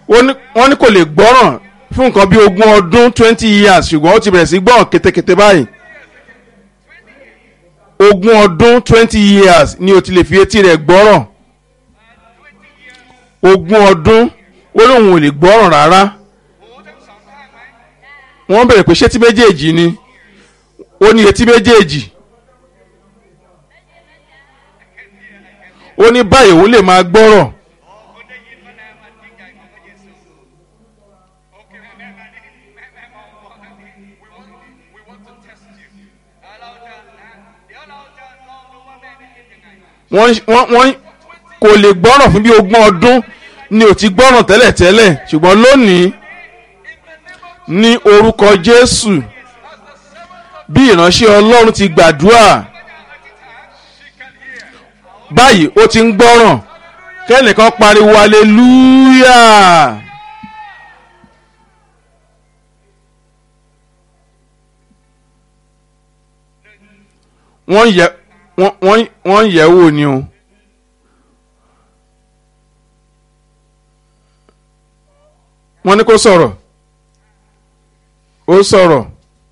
ó ní- wọ́n ní kò lè gbọ́ràn fún nǹkan bí ogún ọdún twenty years ṣùgbọ́n ó ti bẹ̀rẹ̀ sí gbọ́ràn kétékété báyìí ogún ọdún twenty years ni o ti lè fi etí rẹ̀ gbọ́ràn ogún ọdún ó lóun ò lè gbọ́ràn rárá wọ́n bẹ̀rẹ̀ pé ṣé tí méjèèjì ni ó ní etí méjèèjì ó ní báyìí òun lè máa gbọ́rọ̀ wọ́n wọ́n wọ́n kò lè gbọ́ràn fún bí ogún ọdún ni ò ti gbọ́ràn tẹ́lẹ̀tẹ́lẹ̀ ṣùgbọ́n lónìí ní orúkọ Jésù bí ìránṣẹ́ Ọlọ́run ti gbàdúrà báyìí ó ti ń gbọ́ràn kẹ́nìkan pariwo aleluya wọ́n yẹ wọ́n wọ́n wọ́n yẹ̀ wò ni o. wọ́n ní kó sọ̀rọ̀ ó sọ̀rọ̀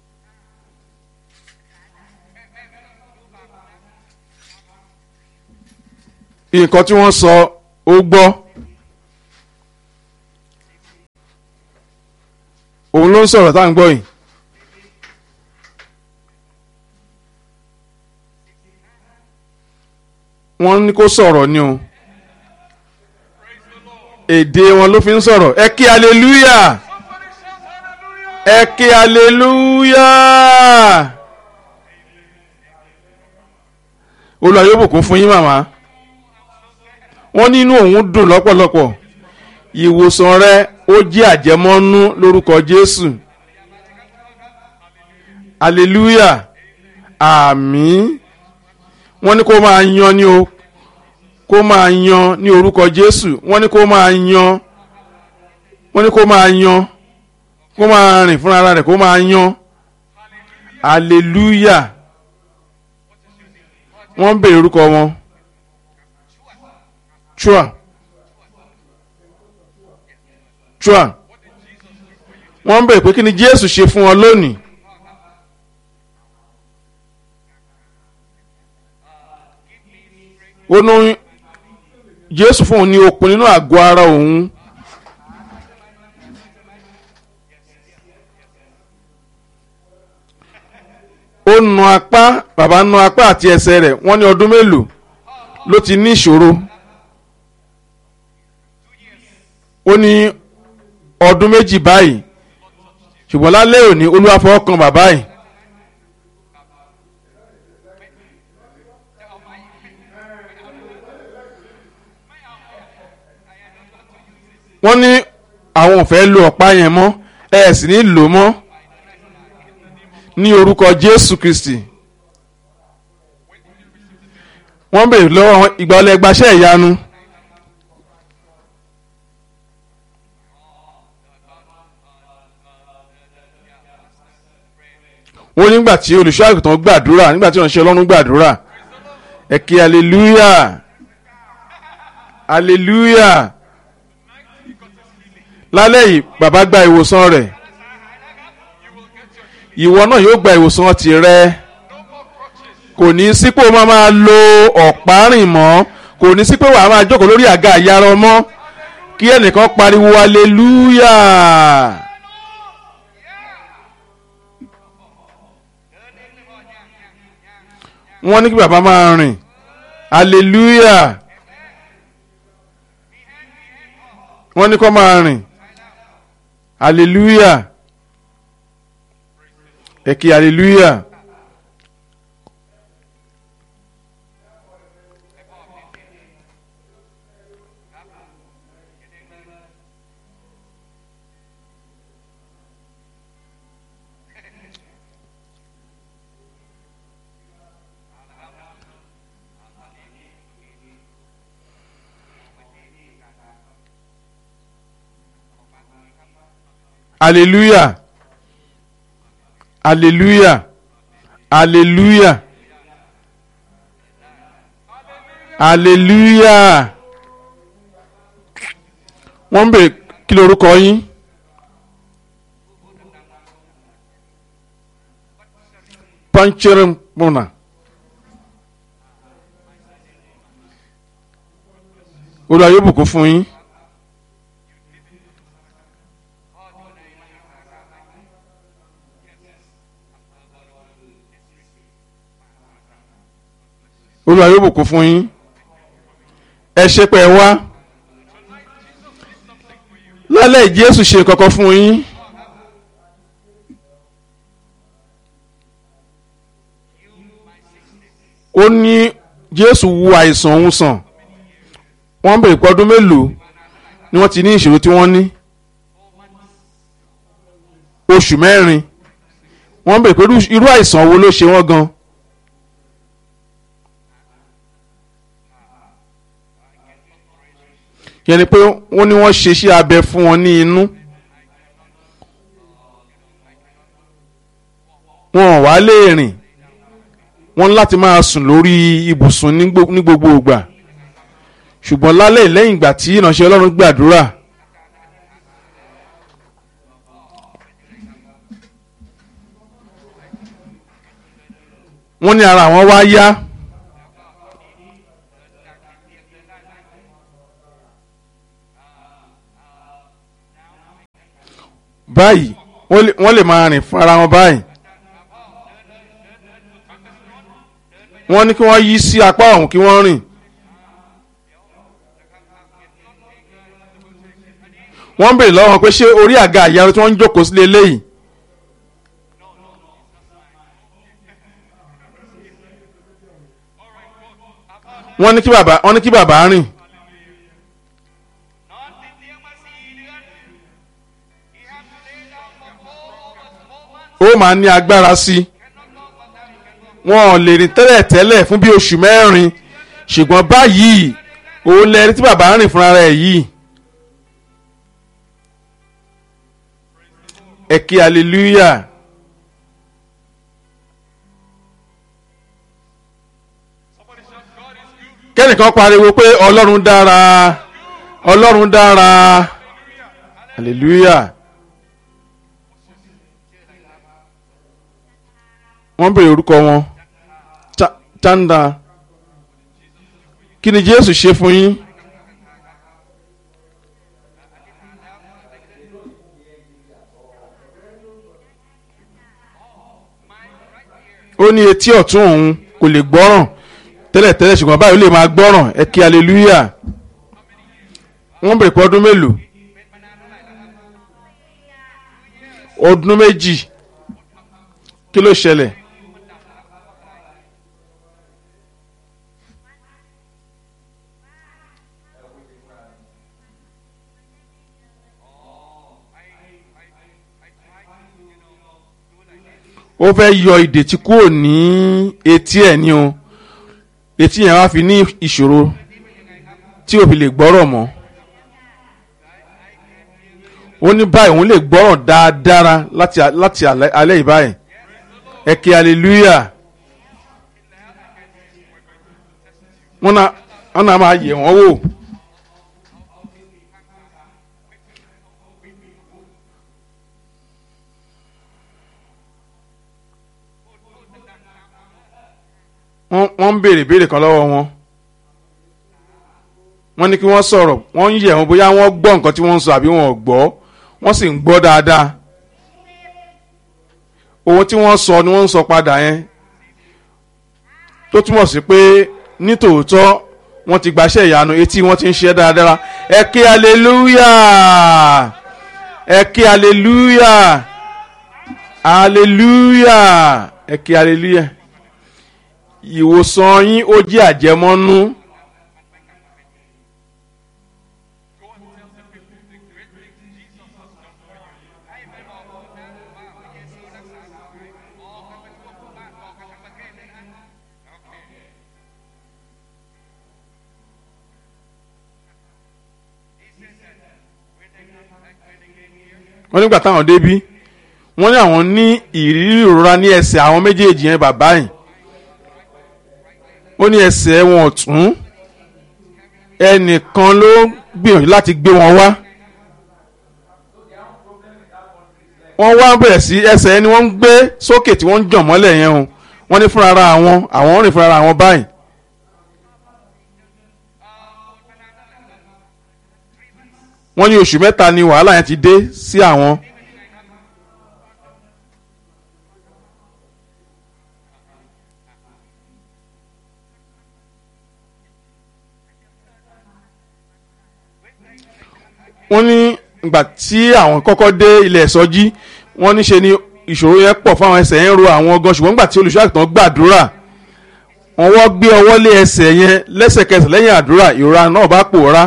nǹkan tí wọ́n sọ ó gbọ́ òun ló ń sọ̀rọ̀ tá à ń gbọ́ yìí. wọ́n ní kó sọ̀rọ̀ ni o èdè wọn ló fi ń sọ̀rọ̀ ẹ kí aleluya ẹ kí aleluya Olúwa yóò bùkún fún yín màmá wọ́n ní inú òun dùn lọ́pọ̀lọpọ̀ ìwòsàn rẹ ó jẹ́ àjẹmọ́nú lórúkọ Jésù aleluya àmín wọ́n ní kó máa yan ní o kó máa yan ní orúkọ Jésù wọ́n ní kó máa yan wọ́n ní kó máa yan kó máa rìn fúnra ara rẹ̀ kó máa yan hallelujah wọ́n ń bèrè orúkọ wọn chua chua wọ́n ń bèrè pé kí ni Jésù ṣe fún wọn lónìí. ó ní jésù fún òun ní okun nínú àgọ́ ara òun ó nu apá bàbá nu apá àti ẹsẹ̀ rẹ̀ wọ́n ní ọdún mélòó ló ti ní ìṣòro ó ní ọdún méjì báyìí ṣùgbọ́n lálẹ́ òní olúwa fọwọ́ kan bàbá yìí. wọ́n ní àwọn ò fẹ́ lo ọ̀pá yẹn mọ́ ẹ sì ní lò mọ́ ní orúkọ Jésù Kristi wọ́n bèrè lọ́wọ́ ìgbà ọlẹ́ gbaṣẹ́ ìyanu wọ́n nígbà tí olùṣọ́ àgùntàn gbàdúrà nígbà tí ìránṣẹ́ Ọlọ́run gbàdúrà ẹ kí hallelujah hallelujah lálẹ́ yìí bàbá gba ìwòsàn rẹ̀ ìwọ náà yóò gba ìwòsàn tirẹ̀ kò ní sí pé o máa máa lo ọ̀pá rìn mọ́ kò ní sí pé wàá máa jókòó lórí àga àyàrá mọ́ kí ẹnìkan pariwo aleluya. wọ́n ní kí bàbá máa rìn aleluya wọ́n ní kó máa rìn hallelujah ẹ kí hallelujah hallelujah hallelujah hallelujah hallelujah wọ́n ń bèrè kí lorúkọ yín pancherim muna olúwa yóò bùkún fún yín olúwa yóò bùkún fún yín ẹ ṣe pé ẹ wá lálẹ́ jésù ṣe kankan fún yín ó ní jésù wo àìsàn òun sàn wọ́n bèrè pé ọdún mélòó ni wọ́n ti ní ìṣòro tí wọ́n ní oṣù mẹ́rin wọ́n bèrè pé irú àìsàn wo ló ṣe wọ́n gan yẹn ni pé wọ́n ní wọ́n ṣe iṣẹ́ abẹ fún wọn ní inú wọn ò wá lè rìn wọ́n láti máa sùn lórí ibùsùn ní gbogbo ìgbà ṣùgbọ́n lálẹ́ lẹ́yìn ìgbà tí ìránṣẹ́ ọlọ́run gbàdúrà wọ́n ní ara àwọn wá yá báyìí wọ́n lè máa rìn fún ara wọn báyìí wọ́n ní kí wọ́n yí sí apá ọ̀hún kí wọ́n rìn wọ́n ń bèrè lọ́wọ́ pé ṣé orí àga àyàrá tí wọ́n ń jókòó sílé eléyìí wọ́n ní kí bàbá wọ́n ní kí bàbá rìn ó máa ní agbára sí i wọn ò lè rìn tẹ́lẹ̀ tẹ́lẹ̀ fún bí oṣù mẹ́rin ṣùgbọ́n báyìí òun lẹ́ni tí bàbá ń rìn fúnra rẹ̀ yìí. ẹ kí hallelujah. kẹ́nìkan pariwo pé ọlọ́run dára ọlọ́run dára hallelujah. wọ́n bèrè orúkọ wọn tanda kí ni jésù ṣe fún yín. ó ní etí ọ̀tún òun kò lè gbọ́ràn tẹ́lẹ̀tẹ́lẹ̀ ṣùgbọ́n báyìí ó lè máa gbọ́ràn ẹ kí hallelujah wọ́n bèrè pé ọdún mélòó ọdún méjì kí ló ṣẹlẹ̀. ó fẹ́ yọ ìdètí kúrò ní etí ẹ̀ ní o etí yẹn wá fi ní ìṣòro tí ò fi lè gbọ́rọ̀ mọ́ ó ní báyìí òun lè gbọ́rọ̀ dáadáa láti láti alẹ́ yìí báyìí ẹ kí hallelujah wọ́n náà wọ́n náà máa yẹ̀ wọ́n wò. wọ́n ń béèrè béèrè kan lọ́wọ́ wọn wọ́n ní kí wọ́n sọ̀rọ̀ wọ́n ń yẹ̀ wọ́n bóyá wọ́n gbọ́ nǹkan tí wọ́n ń sọ àbí wọn ò gbọ́ wọ́n sì ń gbọ́ dáadáa ohun tí wọ́n sọ ni wọ́n ń sọ padà yẹn tó túmọ̀ sí pé nítòótọ́ wọ́n ti gbaṣẹ́ ìyanu etí wọ́n ti ń ṣe dáadáa ẹ kí hallelujah ẹ kí hallelujah hallelujah ẹ kí hallelujah ìwòsàn yín ó jẹ́ àjẹmọ́nú. wọ́n nígbà táwọn débí wọ́n ní àwọn ní ìrírí ìrora ní ẹsẹ̀ àwọn méjèèjì yẹn bàbá yìí ó ní ẹsẹ̀ wọn ọ̀tún ẹnìkan ló gbìyànjú láti gbé wọn wá wọ́n wá bẹ̀rẹ̀ sí ẹsẹ̀ ẹni wọ́n ń gbé sókè tí wọ́n ń jàn mọ́lẹ̀ yẹn o wọ́n ní fúnra ara àwọn àwọn rìn fúnra ara àwọn báyìí. wọ́n ní oṣù mẹ́ta ni wàhálà yẹn ti dé sí àwọn. wọ́n ní ìgbà tí àwọn kọ́kọ́ dé ilẹ̀ ìsọjí wọ́n ní ṣe ni ìṣòro yẹn pọ̀ fáwọn ẹsẹ̀ yẹn ro àwọn gan ṣùgbọ́n nígbà tí olùṣọ́ àgùntàn gbàdúrà wọ́n wọ́ gbé ọwọ́ lé ẹsẹ̀ yẹn lẹ́sẹ̀kẹsẹ̀ lẹ́yìn àdúrà ìrora náà bá pòórá.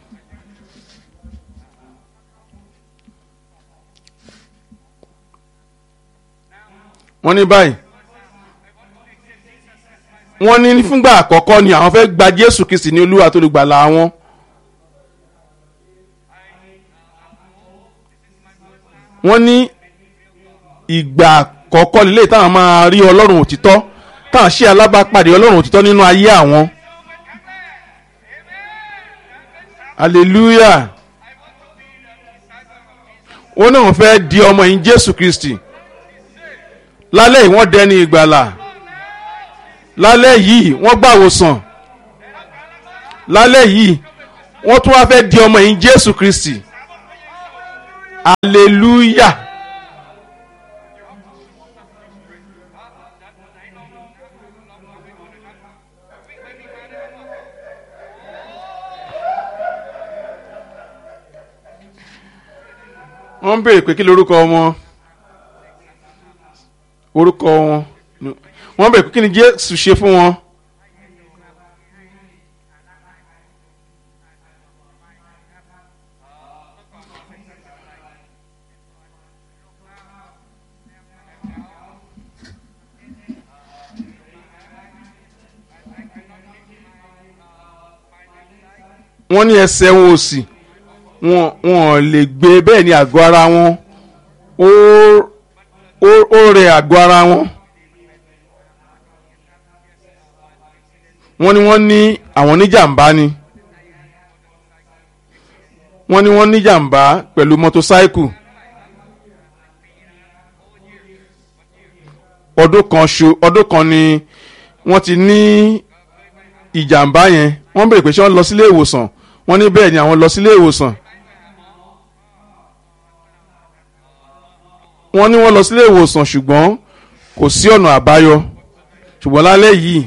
wọ́n ní báyìí wọ́n ní fúngbà àkọ́kọ́ ni àwọn fẹ́ gba Jésù Kristi ní Olúwa tó lè gbàlà wọn. wọ́n ní ìgbà àkọ́kọ́ lílé táwọn máa rí ọlọ́run òtítọ́ táwọn ṣe alábàápàdé ọlọ́run òtítọ́ nínú ayé àwọn. hallelujah wọ́n náà fẹ́ di ọmọ yìí Jésù Kristi lálẹ́ yìí wọ́n dẹni ìgbàlà lálẹ́ yìí wọ́n gbàwòsàn lálẹ́ yìí wọ́n tún wá fẹ́ di ọmọ yìí Jésù Kristi hallelujah. wọ́n ń béèrè pé kí lorúkọ wọn orúkọ wọn wọ́n béèrè pé kí ni Jésù ṣe fún wọn. wọ́n ní ẹsẹ̀ wọn òsì wọn wọn lè gbé bẹ́ẹ̀ ni àgọ́ ara wọn ó ó ó rẹ àgọ́ ara wọn. wọ́n ní wọ́n ní àwọn níjàmbá ni wọ́n ní wọ́n níjàmbá pẹ̀lú mọ́tòsáìkù ọdún kan ṣo ọdún kan ni wọ́n ti ní ìjàmbá yẹn wọ́n béèrè pé ṣé wọ́n lọ sílé ìwòsàn wọ́n ní bẹ́ẹ̀ ni àwọn lọ sílé ìwòsàn wọ́n ní wọ́n lọ sílé ìwòsàn ṣùgbọ́n kò sí ọ̀nà àbáyọ ṣùgbọ́n lálẹ́ yìí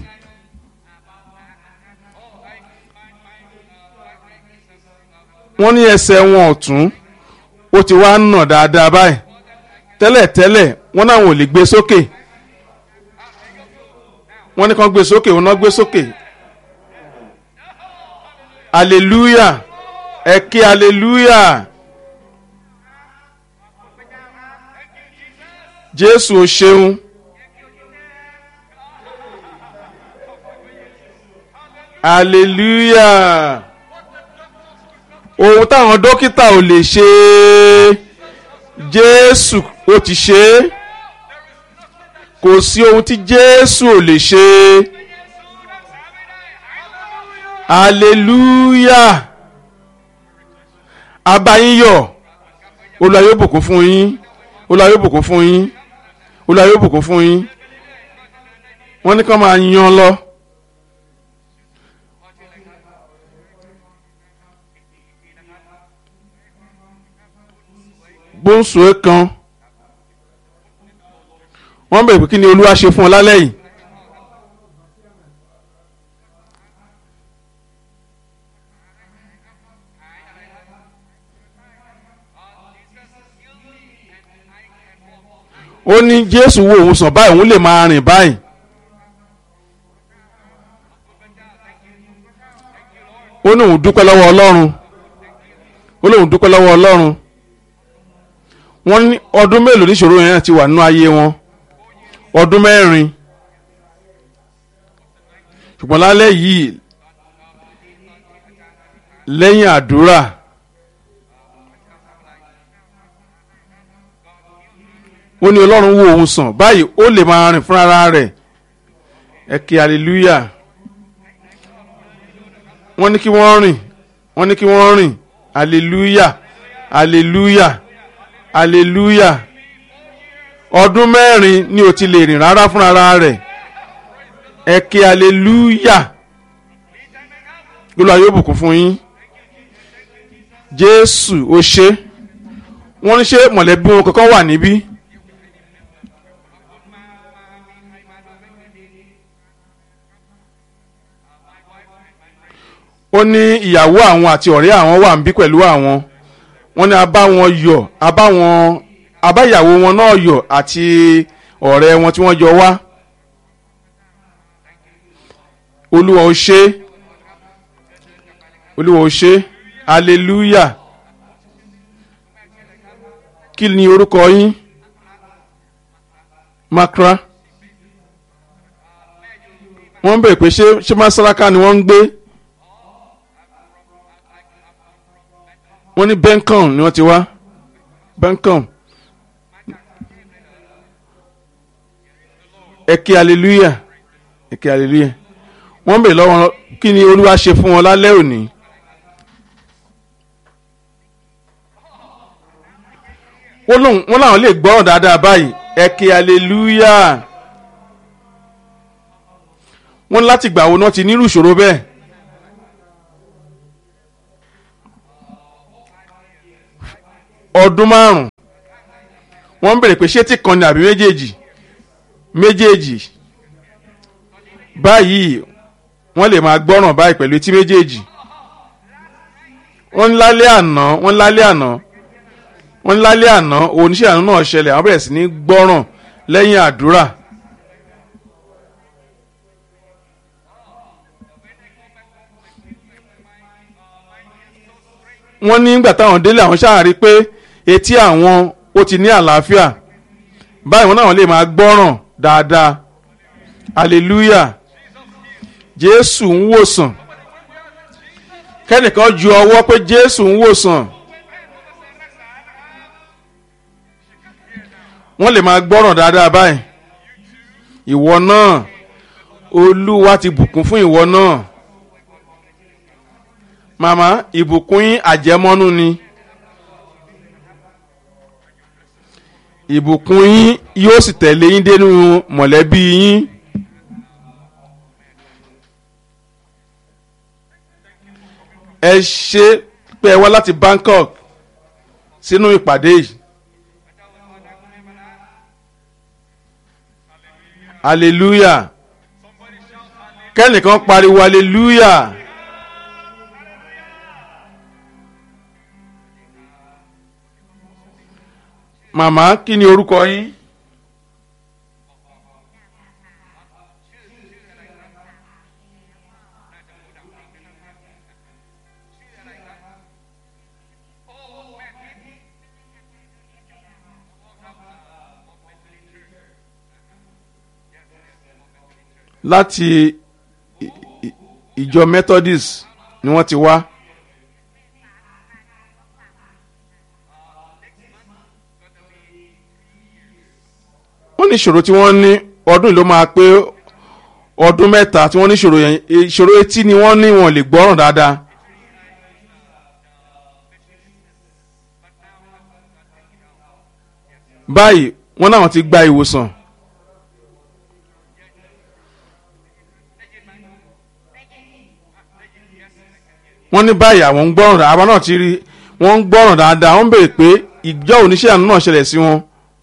wọ́n ní ẹsẹ̀ wọn ọ̀tún ó ti wá ń nà dáadáa báyìí tẹ́lẹ̀tẹ́lẹ̀ wọ́n náà ò lè gbé sókè wọ́n ní kàn gbé sókè wọ́n náà gbé sókè hallelujah ẹ kí hallelujah jésù o ṣeun hallelujah ohun táwọn dókítà ò lè ṣe jésù ó ti ṣe é kò sí ohun tí jésù ò lè ṣe hallelujah abayíyọ̀ Olúwa yóò bùkún fún yín Olúwa yóò bùkún fún yín Olúwa yóò bùkún fún yín wọ́n ní ká máa yan lọ. gbóǹsòé kan wọ́n bẹ̀rẹ̀ pé kí ni olúwa ṣe fún ọ lálẹ́ yìí. ó ní jésù wo òun sàn báyìí òun lè máa rìn báyìí. ó ní òun dúpẹ́ lọ́wọ́ ọlọ́run ó ní òun dúpẹ́ lọ́wọ́ ọlọ́run wọ́n ní ọdún mélòó níṣòro yẹn ti wà nínú ayé wọn ọdún mẹ́rin ṣùgbọ́n lálẹ́ yìí lẹ́yìn àdúrà ó ní ọlọ́run wo òun sàn báyìí ó lè máa rìn fúnra rẹ̀ ẹ kí hallelujah wọ́n ní kí wọ́n rìn wọ́n ní kí wọ́n rìn hallelujah hallelujah hallelujah ọdún mẹ́rin ni ò ti lè rìn rárá fúnra rẹ̀ ẹ ké hallelujah olúwa yóò bùkún fún yín jésù ó ṣe wọ́n ní ṣe mọ̀lẹ́bí wọn kankan wà níbí. ó ní ìyàwó àwọn àti ọ̀rẹ́ àwọn wà ń bí pẹ̀lú àwọn wọ́n ní a bá wọn yọ̀ a bá wọn a bá ìyàwó wọn náà yọ̀ àti ọ̀rẹ́ wọn tí wọ́n jọ wá olúwa ó ṣe olúwa ó ṣe hallelujah kí ni orúkọ yín makra wọ́n ń bèèrè pé ṣé ṣé masaraka ni wọ́n ń gbé. wọ́n ní bencom ni wọ́n ti wá bencom ẹ̀kẹ́ hallelujah ẹ̀kẹ́ hallelujah wọ́n bèèrè lọ́wọ́ kí ni olúwa ṣe fún wọn lálẹ́ òní. wọ́n láwọn lè gbọ́ràn dáadáa báyìí ẹ̀kẹ́ hallelujah wọ́n láti gbà wo náà ti nírú ìṣòro bẹ́ẹ̀. ọdún márùn wọ́n ń bèrè pé ṣé tí kan ni àbí méjèèjì méjèèjì báyìí wọ́n lè máa gbọ́ràn báyìí pẹ̀lú etí méjèèjì wọ́n ń lálẹ́ àná wọ́n ń lálẹ́ àná wọ́n ń lálẹ́ àná oníṣẹ́ àánú náà ṣẹlẹ̀ àwọn bẹ̀rẹ̀ sí ní gbọ́ràn lẹ́yìn àdúrà. wọ́n ní nígbà táwọn délé àwọn ṣáà rí pé etí àwọn ó ti ní àlàáfíà báyìí wọn náà lè máa gbọ́ràn dáadáa hallelujah jésù ń wòsàn kẹ́nìkan ju ọwọ́ pé jésù ń wòsàn wọ́n lè máa gbọ́ràn dáadáa báyìí ìwọ náà olúwa ti bùkún fún ìwọ náà màmá ìbùkún yín àjẹmọ́nú ni ìbùkún yín yóò sì tẹ̀lé yín dénú mọ̀lẹ́bí yín. ẹ ṣe pé ẹ wá láti Bangkok sínú ìpàdé yìí. hallelujah kẹ́nìkan pariwo hallelujah. màmá kí ni orúkọ yín. láti ìjọ Methodist ni wọ́n ti wá. wọ́n ní ìṣòro tí wọ́n ní ọdún ló máa pé ọdún mẹ́ta tí wọ́n ní ìṣòro yẹn ìṣòro etí ni wọ́n ní wọn lè gbọ́ràn dáadáa. báyìí wọ́n náà ti gba ìwòsàn. wọ́n ní báyìí àwọn ń gbọ́ràn dáadáa àwọn náà ti rí wọ́n ń gbọ́ràn dáadáa wọ́n ń béèrè pé ìjọ oníṣẹ́ àánú náà ṣẹlẹ̀ sí wọn.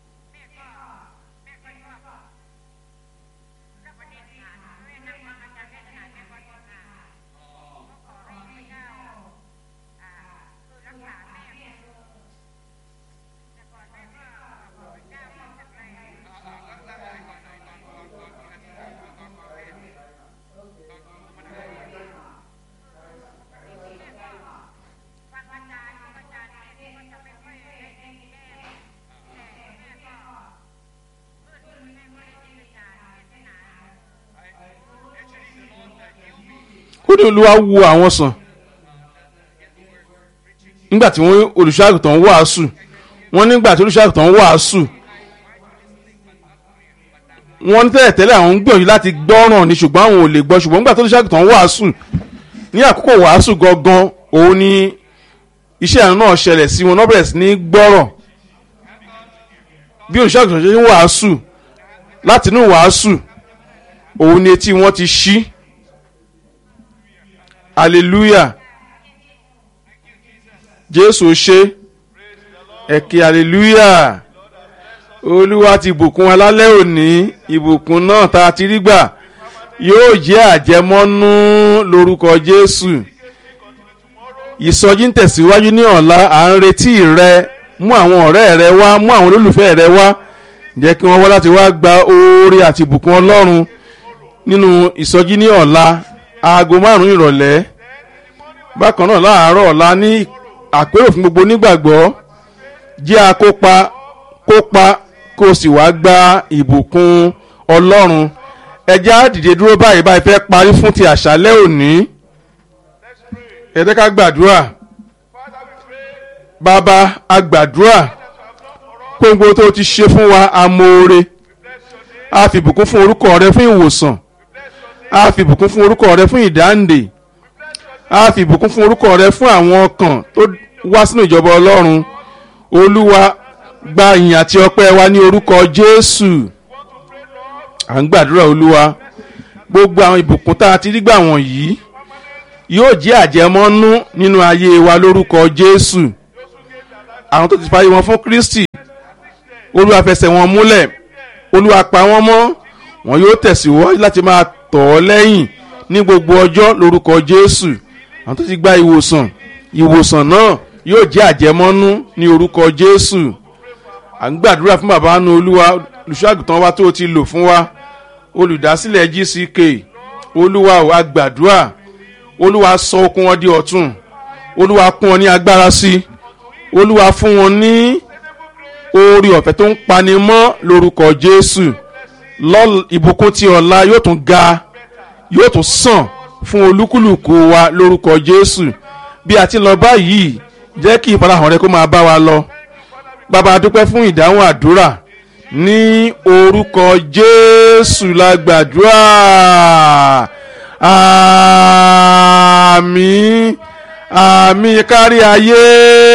ó ní olúwa wo àwọn sàn nígbà tí wọ́n olùṣọ́àgùtàn wàásù wọ́n nígbà tí olùṣọ́àgùtàn wàásù wọ́n ní tẹ́lẹ̀ tẹ́lẹ̀ àwọn ń gbìyànjú láti gbọ́ràn ní ṣùgbọ́n àwọn ò lè gbọ́ ṣùgbọ́n nígbà tí olùṣọ́àgùtàn wàásù ní àkókò wàásù gangan òun ni iṣẹ́ àánú náà ṣẹlẹ̀ sí wọn náà bẹ̀rẹ̀ sí ní gbọ́rọ̀ bí olùṣàgùtàn ṣe ń wàásù láti inú wàásù òun ni etí wọn ti ṣí hallelujah jésù ṣe ẹ̀kẹ́ hallelujah olúwa ti bùkún alálẹ́ òní ìbùkún náà tá a ti rí gbà yóò jẹ́ àjẹmọ́nú lórúkọ jésù ìsọjí ń tẹ̀síwájú ní ọ̀la à ń retí rẹ mú àwọn ọ̀rẹ́ rẹ wá mú àwọn olólùfẹ́ rẹ wá jẹ́ kí wọ́n wá láti wá gba oore àti ìbùkún ọlọ́run nínú ìsọjí ní ọ̀la aago márùn-ún ìrọ̀lẹ́ bákan náà láàárọ̀ ọ̀la ní àpérò fún gbogbo onígbàgbọ́ jẹ́ akópa kópa kó o sì wá gba ìbùkún ọlọ́run ẹjẹ́ á dìde dúró báyìí báyìí fẹ́ parí fún ti àṣálẹ́ òní ẹ jẹ́ ká gbàdúrà bàbá a gbàdúrà gbogbo tó ti ṣe fún wa amóore a fi ìbùkún fún orúkọ rẹ fún ìwòsàn a fi ìbùkún fún orúkọ rẹ fún ìdáǹdè a fi ìbùkún fún orúkọ rẹ fún àwọn ọkàn tó wá sínú ìjọba ọlọ́run olúwa gba ìyìn àti ọpẹ́ wa ní orúkọ jésù à ń gbàdúrà olúwa gbogbo àwọn ìbùkún tá a ti rí gbà wọ̀nyí yóò jẹ́ àjẹmọ́nú nínú ayé wa lórúkọ jésù àwọn tó ti fàyè wọn fún kristi olúwa fẹsẹ̀ wọn múlẹ̀ olúwa pa wọ́n mọ́ wọn yóò tẹ̀síwájú láti máa tọ̀ ọ́ lẹ́yìn ní gbogbo ọjọ́ lórúkọ jésù àwọn tó ti gba ìwòsàn ìwòsàn náà yóò jẹ́ àjẹmọ́nú ní orúkọ jésù à ń gbàdúrà fún bàbá nu olúwa olùṣọ́àgùtàn wa tó o ti lò fún wa olùdásílẹ̀ gck olúwa ò a gbàdúrà olúwa sọ okun wọn di ọ̀tún olúwa kún wọn ní agbára sí i olúwa fún wọn ní oore ọ̀fẹ́ tó ń pani mọ́ lórúkọ jésù ìbùkún ti ọ̀la yóò tún ga yóò tún sàn fún olúkúlùkù wa lórúkọ jésù bí a ti lọ báyìí jẹ́ kí ìfarahàn rẹ kó máa bá wa lọ bàbá dúpẹ́ fún ìdáhùn àdúrà ní orúkọ jésù la gbàdúrà àmì àmì kárí ayé.